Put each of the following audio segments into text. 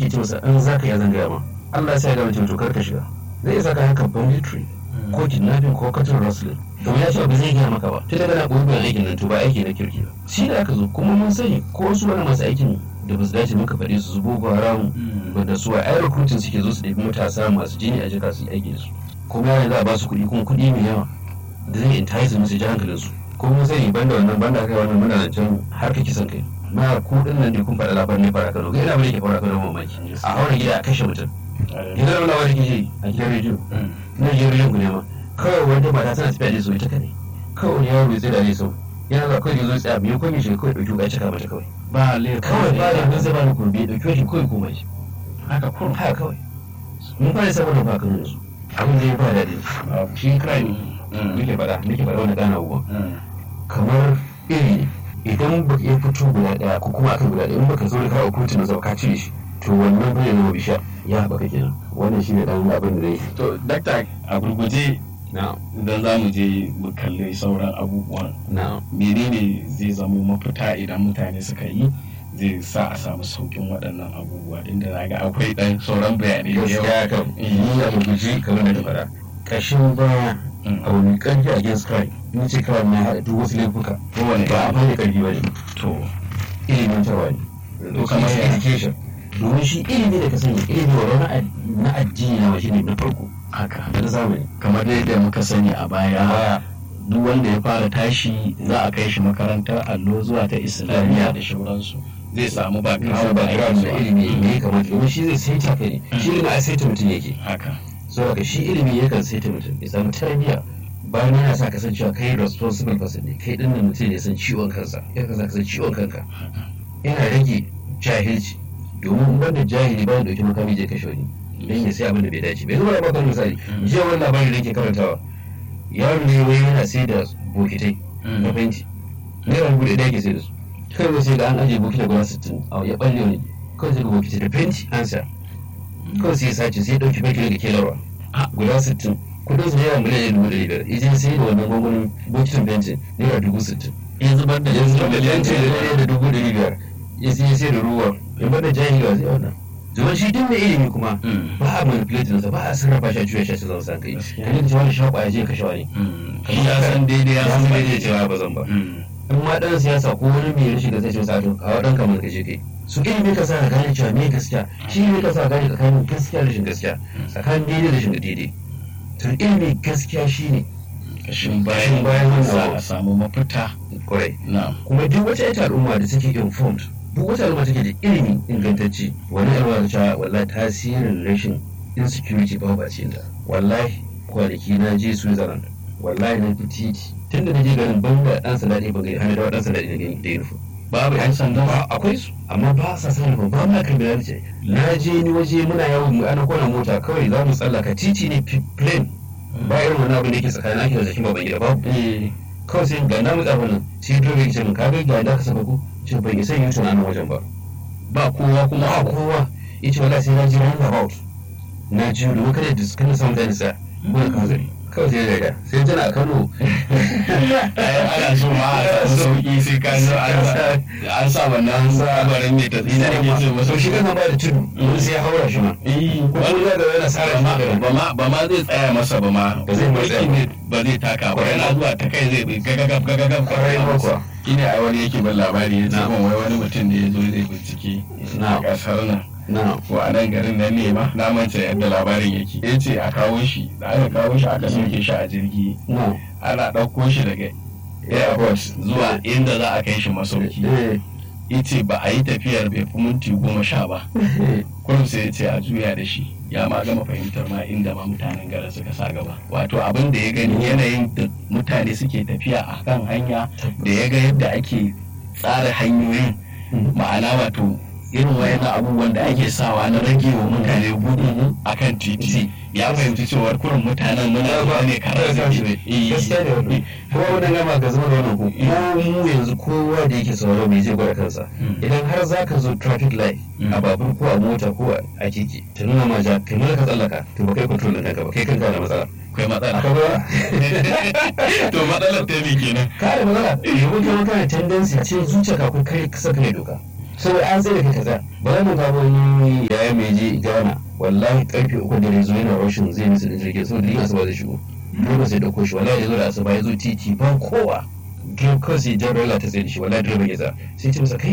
ce masa an za ka yi zan gaya ma Allah ya sa ya gama ce to kar ka shiga zai iya saka haka banditry ko kidnapping ko cattle rustling to ya ce ba zai gaya maka ba tun daga na gobe aikin nan to ba aiki na kirki ba shi da aka zo kuma mun sani ko wasu wani masu aikin da ba su dace muka faɗi su su boko haram da su a ai recruiting suke zo su ɗabi matasa masu jini a jika su yi aiki da su kuma yana za a ba su kuɗi kuma kuɗi mai yawa da zai entice musu ji hankalin su ko mun sani banda wannan banda kai wannan muna nan can har ka kisan kai na ku din nan ne kun faɗa labarin ne fara Kano ga ina bane ke fara Kano mamaki a haura gida a kashe mutum idan wani wani kike a gidan rediyo na gidan rediyo ku ne ma kawai wanda mata tana tafiya da su ita kane kawai wani yaro ya tsaye da ne sau yana da kawai zo tsaya biyu ko shi kawai dauki wuka cika mata kawai ba laifin kawai ba da mun zaba da kurbi dauki shi kawai kuma shi haka kurum haka kawai mun fara saboda ba kan yanzu abin da ya ba daɗi shi crime muke faɗa muke faɗa wani gana uwa kamar iri idan ba ya fito guda ɗaya ko kuma akan guda ɗaya in baka zo da kawo kotu na zauka cire shi to wannan bai zama bisha ya haɓaka kenan wannan shi ne ɗan abin da zai to dakta a gurguje na idan za mu je mu kalli sauran abubuwan na menene zai zamo mafita idan mutane suka yi zai sa a samu saukin waɗannan abubuwa inda na ga akwai ɗan sauran bayanai da yawa gaskiya kan yi a gurguje kamar da ka faɗa ƙashin baya abu mai ƙarfi a against crime in ce kawai na haɗa duk wasu laifuka kowane ba a fara ƙarfi ba ne to ilimin tawa ne To kamar shi ya- education domin shi ilimi da ka sani ilimi wa na ad- na addini na shi ne na farko haka da na zamani kamar yadda muka sani a baya baya duk wanda ya fara tashi za a kai shi makarantar allo zuwa ta islamiyya da shauransu zai samu ba kawo ba kira da ilimi ne ya kamata domin shi zai saita ka ne shi ilimi a saita mutum yake haka saboda shi ilimi yakan saita mutum ya samu tarbiyya bayan yana sa kasancewa kai responsible person ne kai dinnan mutum ne ya san ciwon kansa ya kan sa ka san ciwon kanka yana rage jahilci domin wanda jahili bayan dauki makami je kashe wani don ya sai abin da bai dace bai zama da bakon misali jiya wani labarin da yake karantawa yaro ne wai yana sai da bokitai na fenti naira dubu ɗaya yake sai da su kawai sai ga an ajiye bokitai guda sittin a ya balle wani kawai sai ga bokitai da fenti an sa kawai sai ya sace sai ya ɗauki bakin daga kelarwa guda sittin kudin su naira miliyan dubu ɗari biyar ya je sai da wannan gwangwanin bokitin fentin naira dubu sittin ya zubar da yanzu da miliyan fenti da naira da dubu ɗari biyar ya sai ya sai da ruwa in bada jahili wa zai wannan zuwa shi duk mai ilimi kuma ba a manipulate nasa ba a sarrafa shi a juya shi a zan san kai Gaskiya. kan yadda cewa da shaƙwa ya je kashe wani shi ya san daidai ya ya san san bai daidai da cewa ba zan ba in ma dan siyasa ko wani mai rashin gaskiya ce sa to kawo dan kamar kaje kai su ilimi ka sa ka gane cewa me gaskiya shi ne ka sa gane tsakanin gaskiya da rashin gaskiya tsakanin daidai da rashin daidai to ilimi gaskiya shine kashin Kashin bayan bayan wannan za abu. a samu mafita kwarai na kuma duk wata ita al'umma da take informed duk wata al'umma take da ilimi ingantacce wani al'umma ta cewa wallahi tasirin rashin insecurity ba ba cikin ta wallahi kwanaki na je Switzerland wallahi na fi titi tun da na je garin ban da dan sanda ne ba gani hana da dan sanda ne gani da uniform babu yan sanda ba akwai su amma ba sa sa uniform ba ma criminality na je ni waje muna yawo mu ana kona mota kawai za mu tsallaka titi ne fi- plain ba irin wani abu da yake tsakanin ake da zakin baban gida babu eh kawai sai ga na mutsa wannan sai dole ya ce min kaga ga da ka saka ku ce bai isa yin tunanin wajen ba ba kowa kuma kuma a kowa ya ce wala sai na ji round about na ji domin kada da kana samun da nisa wani kazari kawai sai daga sai tana a Kano ai ana so ma a samu sauki sai ka zo an sa an sa wannan kabarin mai tatsi da ake ce masa so shi kan ba da tudu wani sai ya haura shi ma eh ko kuma da yana sara ba ma shi ba ma ba ma zai tsaya masa ba ma Ba zai ma tsaya Birki ne ba zai taka ba yana zuwa ta kai zai bi gagagab gagagab kwarai ma kuwa shine a wani yake ban labari ya ce Na. min wai wani mutum ne ya zo zai bincike a na kasar nan na ko a nan garin nan ne ma na manta yadda labarin yake ya ce a kawo shi da aka kawo shi aka sauke shi a jirgi na ana ɗauko shi daga airport zuwa inda za a kai shi masauki eh ya ce ba a yi tafiyar bai fi minti goma sha ba kurum sai ya ce a juya da shi ya ma gama fahimtar ma inda ma mutanen garin suka sa gaba wato abin da ya gani yanayin da mutane suke tafiya a kan hanya da ya ga yadda ake tsara hanyoyin ma'ana wato irin wayan abubuwan da ake sawa na rage wa mutane gudu a kan titi ya fahimci cewar kurin mutanen muna zuwa ne kara zafi gaskiya ne wannan kuma wannan gama ga zama da wannan ku ko mu yanzu kowa da yake sauraro mai zai gwada kansa idan har za ka zo traffic light a babur ko a mota ko a keke ta nuna ma ja kai mana ka tsallaka to ba kai control din kanka ba kai kanka da matsala akwai matsala akwai ba to matsalar ta me kenan ka da matsala domin kai kana tendency ce zuciya ka ko kai kasa kai doka saboda an tsaye da kai kaza ba za mu ga wani yayin ya mai je Ghana wallahi karfe uku da zo yana rashin zai musu da jirgin saboda yin asuba zai shigo dole sai dauko shi wallahi ya zo da asuba ya zo titi ba kowa game kawai sai jan rola ta tsaye da shi wallahi direba ya za sai ce masa kai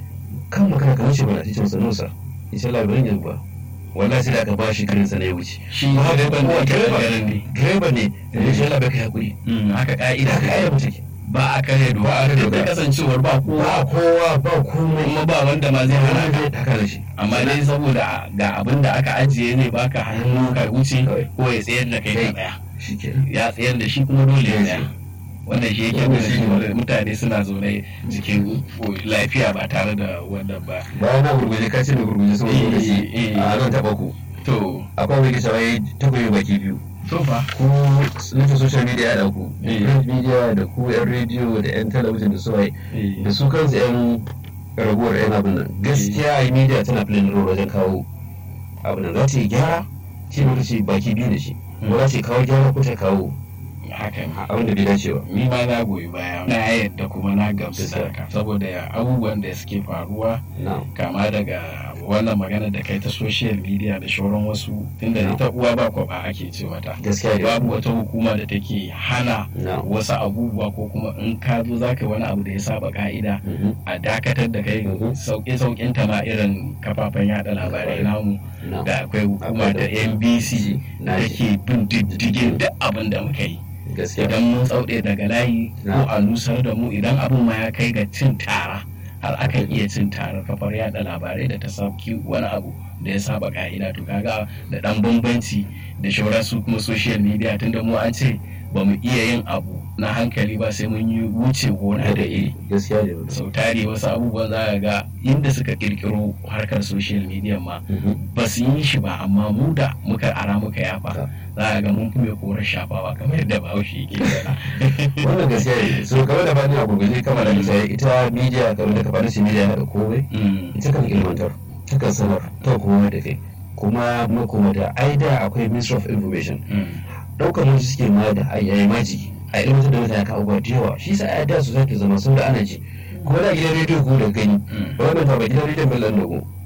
kan makana kamar shi bana sai ce masa nusa ya ce labarin ya ba wallahi sai da aka ba shi karin sa na ya wuce shi direban da yake garin ne direba ne da ya ce labarin ka hakuri haka ka'ida haka ka'ida mutum ba a kare doka Ba a kare duk da doka. kasancewar ba ba kowa kowa ba komai kuma ba wanda ma zai hana ka haka da shi amma dai saboda ga abin da aka ajiye ne baka hannu ka wuce Kawai. ko ya tsayar da kai ka Kai. tsaya shi ke ya tsayar da shi kuma dole ya Yes. tsaya wannan shi yake Wannan nuna shi ne. cewa mutane suna zaune cikin lafiya ba tare da wannan ba bayan na gurguje ka ce da gurguje saboda Eh, lokaci eh. a zan taɓa ku to akwai wani kisa wai takoyi baki biyu to fa ku nufin social media ya ku Eh. print media da ku yan rediyo da yan talabijin da suwaye da su kansu yan raguwar yan abin nan gaskiya a media tana filin roro wajen kawo abin nan za ta yi gyara shi ne ce baki biyu da shi ko za ta kawo gyara ko ta kawo haka ne abin da bai dace ba ni ma na goyi baya na yadda kuma na gamsu da haka saboda abubuwan da suke faruwa na kama daga wannan magana da kai ta social media da shauran wasu tunda No. ita uwa ba kwaba ake ce mata gaskiya ne babu wata hukuma da take hana na wasu abubuwa ko kuma in ka zo za ka yi wani abu da ya saba ka'ida Mhm. a dakatar da kai Mhm. sauƙe sauƙin ta ma irin kafafen yada labarai namu na da akwai hukuma Akwai da da- NBC na da ji. ke bin diddigin duk abin da muka yi gaskiya idan mun tsauɗe daga layi ko Na. a nusar da mu idan abin ma ya kai ga cin tara har akan iya cin tarar kafar yada labarai da ta sauki wani abu da ya saba ka'ida to kaga da dan bambanci da shauran su kuma social media tunda mu an ce ba mu iya yin abu na hankali ba sai mun yi wuce gona da iri gaskiya ne sau tari wasu abubuwan za ka ga inda suka kirkiro harkar social media ma Mhm. ba su yi shi ba amma mu da muka ara muka yafa Ta. za a ga mun fi mai korar shafawa kamar yadda bahaushe yake yana wannan gaskiya ne so kamar da bani a gurguje kamar da misali ita media kamar da kafanin shi media yana da komai ita kan ilmantar ta kan sanar ta kuma da kai kuma makoma da aida akwai ministry of information ɗaukar wani suke ma da ayayi maji a ilmantar da mutane kan abubuwa da yawa shi sa a da su zaki zama sau da ana ji kuma da gidan rediyo ko da gani ba wannan ba gidan rediyon bello da ko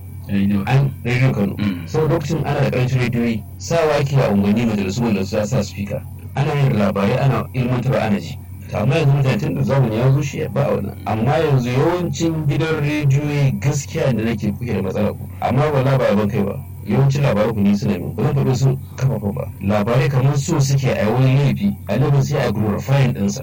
an rediyo kano sau lokacin ana da karancin rediyoyi sawa ake a unguwanni majalisu wanda su sa speaker ana yin labarai ana ilmantarwa ana ji to amma yanzu mutane tun da zamani ya zo shi ba a wannan amma yanzu yawancin gidan rediyoyi gaskiya da nake kuke da matsala ku amma wala ba ban kai ba yawancin labarai ku ni suna min ba zan faɗo su kafafa ba labarai kamar so suke a wani laifi a laifin sai a glorifying ɗinsa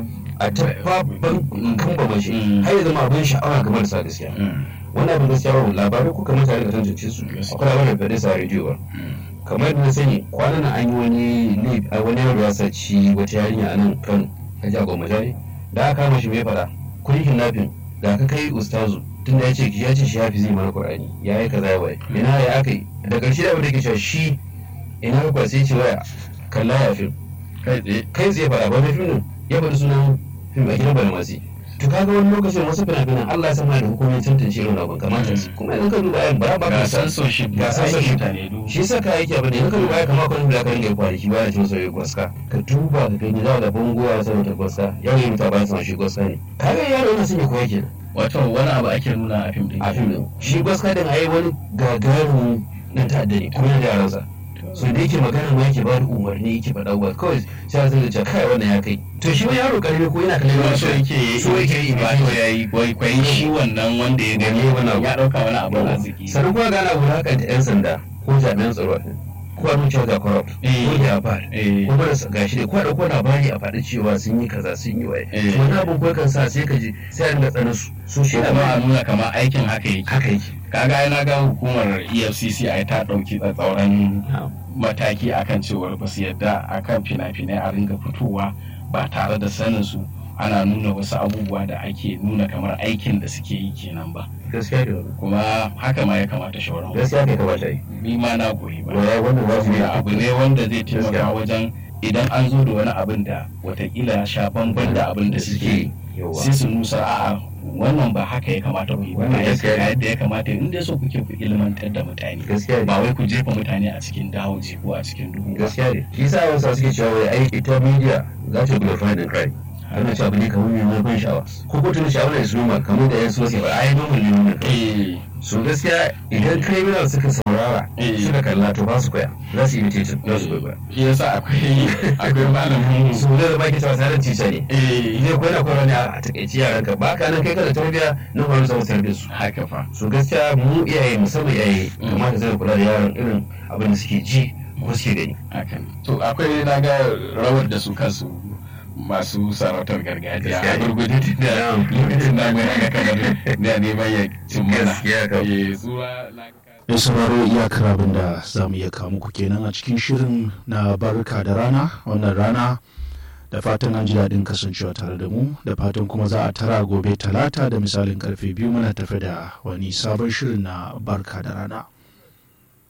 a ta babban kamba shi har ya zama abin sha'awa game da sa gaskiya wannan abin gaskiya ba labarai ko kamar tare da tantance su akwai labarin da sa rediyo ba kamar yadda na sani kwanan nan an yi wani laifi a wani yaro ya saci wata yarinya a nan kano a jihar gwamnati ne da aka kama shi mai fada kun yi kidnapping da aka kai ustazu tun da ya ce ya ce shi hafi zai mana qur'ani ya yi kaza ya wai ina ya aka yi da ƙarshe da abin da ke cewa shi ina ka sai ce waya kalla ya fim kai tsaye kai tsaye fada ba mai fim din ya faɗi sunan fim a gidan balmasi to kaga wani lokacin wasu fina-finan Allah ya sama da hukumomin tantance irin abin kamata su kuma idan ka duba ayan ba ba ga ka san censorship ga ga censorship. mutane du shi yasa ka aiki abin da idan ka duba ayan kamar kwanan da ka ringa kwanaki ba da cin sauyi gwaska ka duba ka gani za da bango a sanar da gwaska yau yi mutu ba sa shi gwaska ne kaga yaro yana son ya koya kenan wato wani abu ake nuna a fim din a fim din shi gwaska din ai wani gagarumin dan ta'adda ne kuma yana da yaransa so da yake magana ma yake ba da umarni yake faɗa ba kawai sai a zai ce kai wannan ya kai to shi ma yaro karami ko yana kallon kuma so yake yi so yake yi wato ya yi kwaikwayi shi wannan wanda ya gani Wani abu. ya dauka wani abu na ziki sannan kuma gana abu haka da 'yan sanda ko jami'an tsaro ko a nuna ga corrupt Eh. ko da ba eh ko da gashi ne ko da ko labari a faɗi cewa sun yi kaza sun yi waye Eh. wani abin ko kan sa sai ka ji sai a dinga tsanin su su shi ko kuma a labari nuna kamar aikin haka yake haka yake kaga ai na ga hukumar EFCC ai ta dauki tsatsauran mataki akan cewar ba su yadda akan fina-finai a ringa fitowa ba tare da sanin su ana nuna wasu abubuwa da ake nuna kamar aikin da suke yi kenan ba gaskiya da wani kuma haka ma ya kamata shawarar gaskiya kai kamata yi ni ma na goyi ba waya wannan wajibi saboda abu ne wanda zai taimaka Gaskiya. wajen idan an zo da wani abin da watakila ya sha bamban da abin da suke yi yawa sai su nusa a'a wannan ba haka ya kamata ku yi ba Wannan ga gaskiya ne. yadda ya kamata in dai so kuke ku ilmantar da mutane gaskiya ne ba wai ku jefa mutane a cikin dawoji ko a cikin duhu ba gaskiya ne shi sa wasu suke cewa wai ai ita media za ta glorify din crime ana cewa bane kamar mai mai ban sha'awa ko ko tun sha'awa ne su noma kamar da yan sosai ba ai normal ne wannan eh so gaskiya idan criminal suka saurara Eh. suka kalla to ba su koya za su imitate za su koya shi yasa akwai akwai malamin mu su da baki cewa sanar cica ne eh idan ko yana koyarwa ne a takaici yaran ka ba ka nan kai kana tarbiya nan kwanan samu tarbiyyar su haka fa so gaskiya mu iyaye musamman iyaye kamata zai kula da yaran irin abin da suke ji ko suke gani haka ne to akwai na ga rawar da su kansu masu sarautar gargajiya a Gaskiya ne. gurgudu da lokacin da mai ga kamar na neman ya cin mana Gaskiya kam. eh zuwa na mai sauraro iyakar abin da za mu iya kawo muku kenan a cikin shirin na barka da rana wannan rana da fatan an ji daɗin kasancewa tare da mu da fatan kuma za a tara gobe talata da misalin karfe biyu muna tafe da wani sabon shirin na barka da rana